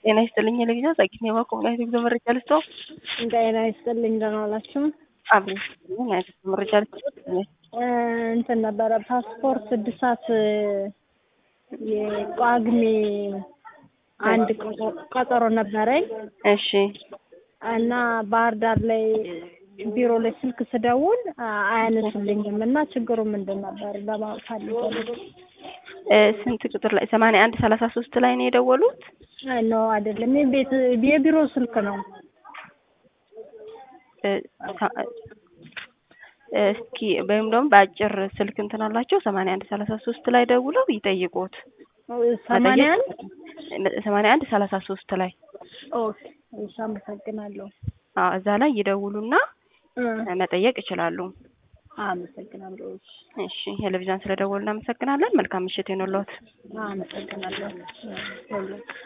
ጤና ይስጥልኝ የለግዛ ጸቂት ነው ኮሙናይት ጉዞ መረጃ ልስጠው። ጤና ይስጥልኝ ደህና ዋላችሁ? አብሬ ይስጥልኝ አይነት መረጃ ልስጠው። እንትን ነበረ ፓስፖርት እድሳት የጳጉሜ አንድ ቀጠሮ ነበረኝ እሺ እና ባህር ዳር ላይ ቢሮ ላይ ስልክ ስደውል አያነሱልኝም እና ችግሩ ምንድን ነበር ለማወቅ ፈልጌ እ ስንት ቁጥር ላይ ሰማንያ አንድ ሰላሳ ሶስት ላይ ነው የደወሉት? ነው አይደለም የቤት የቢሮ ስልክ ነው እ ሳ- እ እስኪ ወይም ደግሞ በአጭር ስልክ እንትን አላቸው ሰማንያ አንድ ሰላሳ ሶስት ላይ ደውለው ይጠይቁት። ሰማንያ አንድ ሰማንያ አንድ ሰላሳ ሶስት ላይ ኦኬ እሺ አመሰግናለሁ አዎ እዛ ላይ ይደውሉና እ መጠየቅ ይችላሉ። አመሰግናለሁ እሺ እሺ ቴሌቪዥን ስለደወሉ እናመሰግናለን። መልካም ምሽት ይሁንልዎት። አመሰግናለሁ